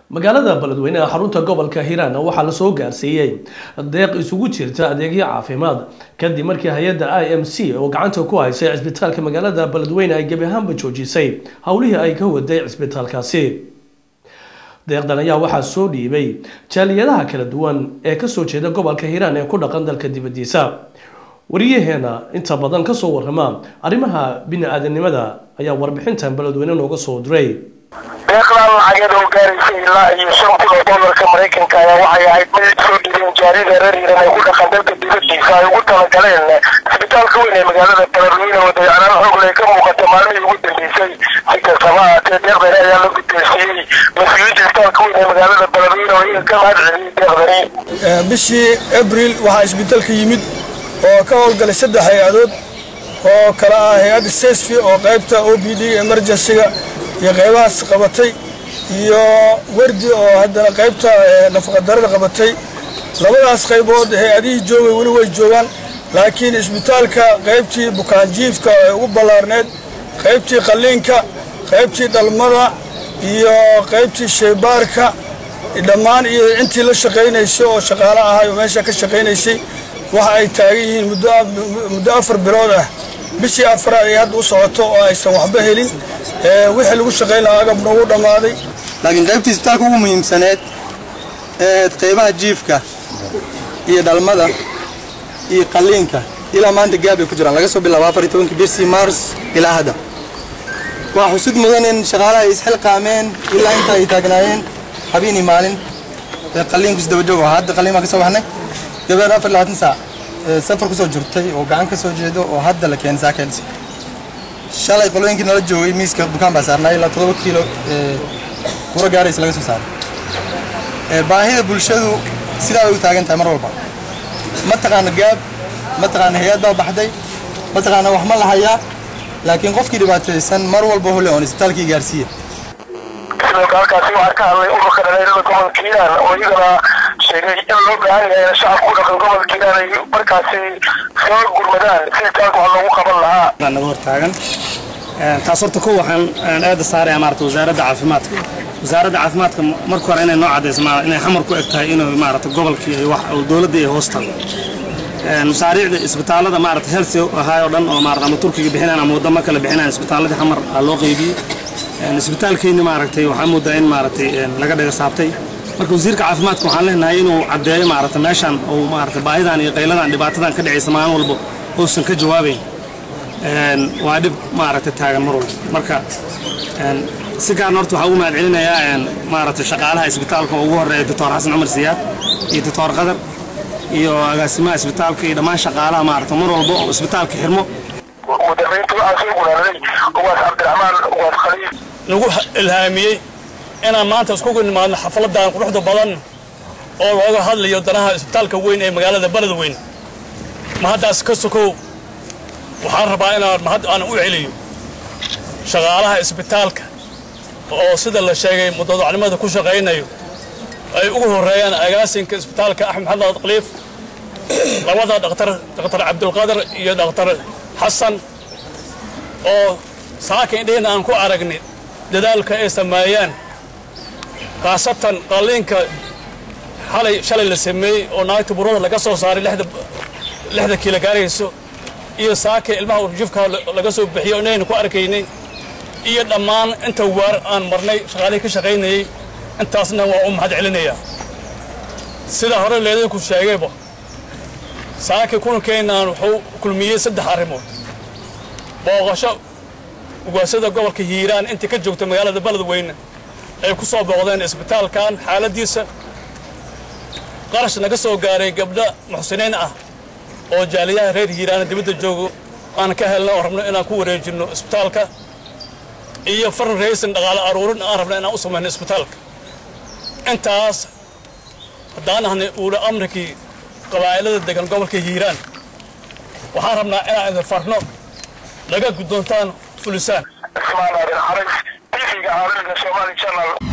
magaalada beledweyneha xarunta gobolka hiiraan waxaa lasoo gaarsiiyey deeq isugu jirta adeegyo caafimaad kadib markii hay-adda i m c oo gacanta ku haysay cisbitaalka magaalada beledweyne ay gebi ahaanba joojisay howlihii ay ka waday cisbitaalkaasi deeqdan ayaa waxaa soo dhiibay jaaliyadaha kala duwan ee kasoo jeeda gobolka hiiraan ee ku dhaqan dalka dibadiisa wariyaheena inta badan kasoo warama arrimaha bini-aadanimada ayaa warbixintan beledweyne nooga soo diray deeqdan lacageed oo gaaraysa ilaa iyo shan kun oo doolarka maraykanka ayaa waxay ahayd mid soo dhibeen jaarida reer hiiran ee ku dhaqan dalka dibadiisa ay ugu talagaleen cisbitaalka weyn ee magaalada beledweyne oo dayacanaan xoogle ka muuqata maalmihii ugu dambeysay si kastaba haatee deeqdani ayaa la guddoonsiiyey mas-uuliyiinta cisbitaalka weyn ee magaalada beledweyne oo iyaga ka mahad celiyey deeqdani bishii abril waxaa isbitaalka yimid oo ka howlgalay saddex hay-adood oo kala ah hay-adda sesfi oo qaybta o b d emergencyga iyo qaybahaas qabatay iyo werdi oo haddana qaybta nafaqadarada qabatay labadaas qaybood hay-adihii joogay weli way joogaan laakiin isbitaalka qaybtii bukaanjiifka ee ugu ballaarneed qaybtii qalliinka qaybtii dhalmada iyo qaybtii shaybaarka dhammaan iyo intii la shaqaynaysay oo shaqaale ahay oo meesha ka shaqaynaysay waxa ay taagan yihiin muddo afar bilood ah bishii afraad ay hadda u socoto oo aysan waxba helin wixii lagu shaqayn lahaa agabna ugu dhammaaday laakiin qaybtii isbitaalka ugu muhiimsaneed ee qaybaha jiifka iyo dhalmada iyo qalliinka ilaa maanta gaab ay ku jiraan laga soo bilaabo afar iyo tobankii bishii mars ilaa hadda waa xusud mudan in shaqaalaha ay isxilqaameen ilaa inta ay taagnaayeen habeen iyo maalin ee qalliinku isdabajoog oo hadda qalliin baan ka soo baxnay gabar afar labaatan saac safar kusoo jirtay oo gacan ka soo jeedo oo hadda la keenay saakeensi shalay qolooyinkii nala joogay miiska bukaan baa saarnaa ilaa todoba kiilo kura gaaraysa laga soo saaray baahida bulshadu sidaa way u taagan tahay mar walba ma taqaana gaab ma taqaana hay-ad baa baxday ma taqaana wax ma lahayaa laakiin qofkii dhibaataysan mar walba hole oon isbitaalkii gaarsiiya sidoo kale halkaasi waxaa ka hadlay ururka dhalinyarada gobolka hiiraan oo iyagana sheegay in loo baahan yahay in shacabka ku dhaqan gobolka hiiraan ay markaasi soo gurmadaan si taalka wax loogu qaban lahaa naga hor taagan taas horta ko waxaan aada saaraya maarata wasaaradda caafimaadka wasaaradda caafimaadka marka hore inay noo cadayso inay xamar ku eg tahay inuu maarata gobolkii ay wax dowladda ay hoos tago masaariicda isbitaalada maarata health ahaay oo dhan oo maarata ama turkiga bixinaan ama wadamo kale bixinaan isbitaaladii xamar aa loo qaybiyey isbitaalkeenni maaragtay waxaa moodaa in maaragtay laga dhaga saabtay marka wasiirka caafimaadka waxaan leenahay inuu caddeeyo maarata meeshan uu maarata baahidan iyo qayladan dhibaatadan ka dhacaysa maalin walba uusan ka jawaabayn waa dhib maaragta taagan mar walba marka si gaarna horta waxaa ugu mahad celinayaa maarata shaqaalaha isbitaalka oo ugu horeeya doctor xasan cumar siyaad iyo doctor qadar iyo agaasimaha isbitaalka iyo dhammaan shaqaalaha maarata mar walba oo isbitaalka xirmo mudamaynta waxaa soo gulaaday uwaas cabdiraxmaan uwaas khaliif nagu ilhaamiyey inaan maanta iskugu nimaadno xafladan quruxda badan oo looga hadlayo danaha isbitaalka weyn ee magaalada beledweyne mahaddaas ka sokow waxaan rabaa inaan mahad aan u celiyo shaqaalaha isbitaalka oo sida la sheegay mudadacnimada ku shaqaynayo ay ugu horreeyaan agaasinka isbitaalka axmed maxamed khaliif labada dhaktar dhaktar cabdulqadar iyo dhaktar xasan oo saaka indhaheenna aan ku aragnay dadaalka ay sameeyaan khaasatan qalliinka xalay shalay la sameeyey oo naagta burada laga soo saaray lixda kiila gaarayso iyo saaka ilmaha urjifka laga soo bixiyo inaynu ku arkaynay iyo dhammaan inta waar aan marnay shaqaalihii ka shaqaynayey intaasna waa u mahad celinayaa sida hore leedayku sheegayba saaki kulankeennan wuxuu kulmiyey saddex arrimood booqasho ugaasada gobolka hiiraan intii ka joogta magaalada beledweyne ay ku soo booqdeen isbitaalkan xaaladdiisa qarash naga soo gaaray gabdho muxsiniin ah oo jaaliyaha reer hiiraana dibadda joogo aan ka helna oo rabno inaan ku wareejinno isbitaalka iyo faran raysan dhaqaale aruurin aan rabno inaan u samayno isbitaalka intaas haddaan ahnay uula amrikii qabaa'ilada degan gobolka hiiraan waxaan rabnaa inaan idin farno laga guddoontaan fulisaan ismaan aadan xaris tv-ga caalamiga soomaali channel